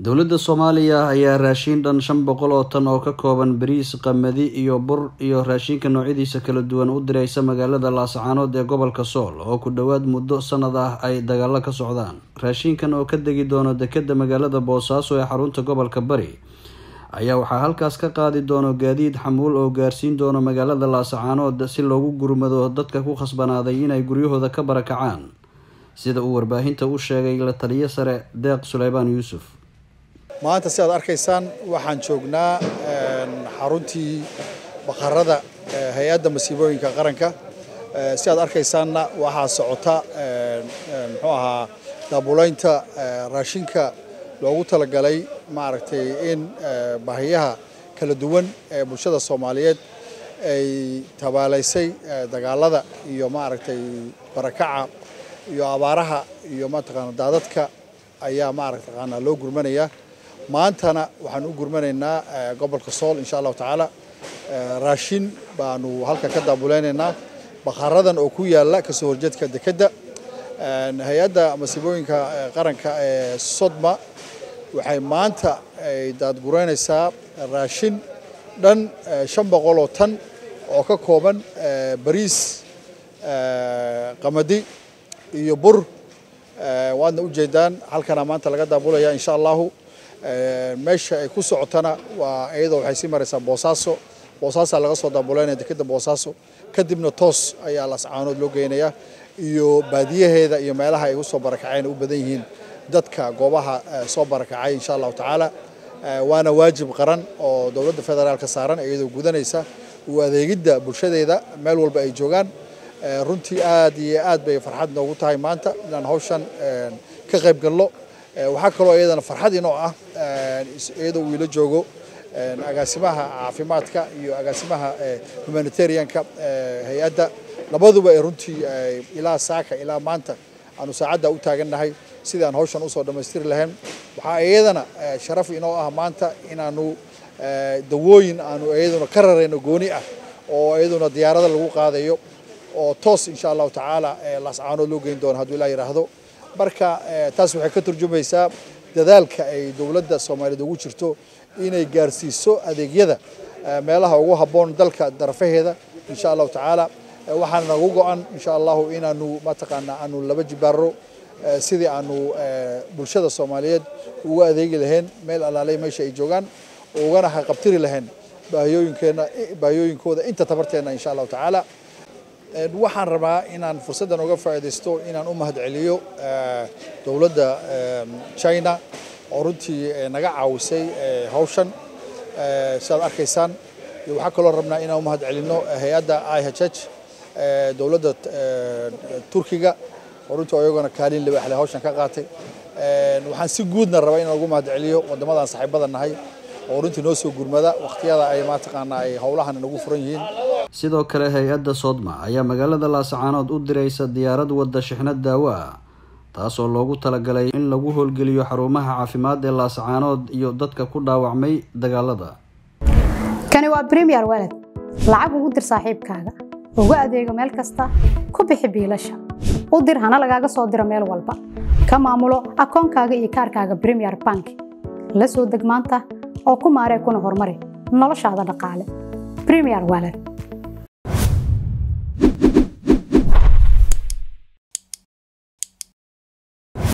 dowladda soomaaliya ayaa raashiin dhan shan boqol oo tan oo ka kooban bariis qamadi iyo bur iyo raashinka noocyadiisa kala duwan u diraysa magaalada laascaanood ee gobolka sool oo ku dhowaad muddo sanad ah ay dagaalo ka socdaan raashinkan oo ka degi doono dekeda magaalada boosaaso ee xarunta gobolka bari ayaa waxaa halkaas ka qaadi doono gaadiid xamuul oo gaarsiin doono magaalada laascaanood si loogu gurmado dadka ku khasbanaaday inay guryahooda ka barakacaan sida uu warbaahinta u sheegay la taliyo sare deeq suleymaan yuusuf maanta si aad arkaysaan waxaan joognaa xaruntii baqarada hay-adda masiibooyinka qaranka si aad arkaysaanna waxaa socota muxuu ahaa daabulaynta raashinka loogu talagalay maaragtay in baahiyaha kala duwan ee bulshada soomaaliyeed ay tabaalaysay dagaalada iyo maaragtay barakaca iyo abaaraha iyo mataqaana daadadka ayaa maaragtaqaana loo gurmanayaa maantana waxaan u gurmanaynaa gobolka sool insha allahu tacaala raashin baanu halka ka daabuleynaynaa baqaradan oo ku yaala kasoo horjeedka dekedda hay-adda masiibooyinka qaranka ee sodma waxay maanta ay daadgureynaysaa raashin dhan shan boqol oo tan oo ka kooban bariis qamadi iyo bur waadna ujeedaan halkana maanta laga daabulaya insha allahu meesha ay ku socotana waa iyadoo waxay sii maraysaa boosaaso boosaasaa laga soo daabuleynaya dekeda boosaaso kadibna toos ayaa lascaanood loo geynayaa iyo baadiyaheeda iyo meelaha ay usoo barakaceen u badan yihiin dadka goobaha soo barakacay insha allahu tacaala waana waajib qaran oo dowladda federaalka saaran iyadoo gudanaysa u adeegidda bulshadeeda meel walba ay joogaan runtii aad iyo aad bay farxad noogu tahay maanta inaan hawshan ka qayb galno waxaa kaloo iyadana farxad inoo ah iyadoo uu ila joogo agaasimaha caafimaadka iyo agaasimaha humanitarianka hay-adda labaduba ay runtii ilaa saaka ilaa maanta aanu saacadda u taagannahay sidii aan hawshan usoo dhammaystiri lahayn waxaa iyadana sharaf inoo ah maanta inaanu dawooyin aanu iyaduna ka rarayno gooni ah oo iyaduna diyaarada lagu qaadayo oo toos insha allahu tacaala laascaanood loo geyn doono hadduu ilaa yidhaahdo marka taas waxay ka turjumaysaa dadaalka ay dowladda soomaaliyeed ugu jirto inay gaarsiiso adeegyada meelaha ugu habboon dalka darafaheeda insha allahu tacaala waxaana nagu go-an insha allahu inaanu mataqaanaa aanu laba jibaaro sidii aanu bulshada soomaaliyeed uga adeegi lahayn meel alaaley meesha ay joogaan ugana haqabtiri lahayn baahiyooyinkeena baahiyooyinkooda inta tabarteena insha allahu tacaala waxaan rabaa inaan fursaddan uga faa'iidaysto inaan u mahad celiyo dowladda china oo runtii naga caawisay hawshan sidaad arkaysaan waxaa kaloo rabnaa inaan u mahad celino hay-adda i h h dowladda turkiga oo runtii iyagona kaalin libaaxle hawshan ka qaatay waxaan si guudna rabaa inaan ugu mahad celiyo wadamadan saaxiibada nahay oo runtii noo soo gurmada wakhtiyada ay mataqaanaa ay howlahan nagu furan yihiin sidoo kale hay-adda soodma ayaa magaalada laascaanood u diraysa diyaarad wadda shixnad daawo ah taasoo loogu talagalay in lagu howlgeliyo xarumaha caafimaad ee laascaanood iyo dadka ku dhaawacmay dagaalada kani waa bremiyer waled lacag ugu dir saaxiibkaaga ugu adeego meel kasta ku bixi biilasha u dir hana lagaaga soo diro meel walba ka maamulo akoonkaaga iyo kaarkaaga bremiyer bank la soo deg maanta oo ku maaree kuna horumari noloshaada dhaqaale bremiyer waled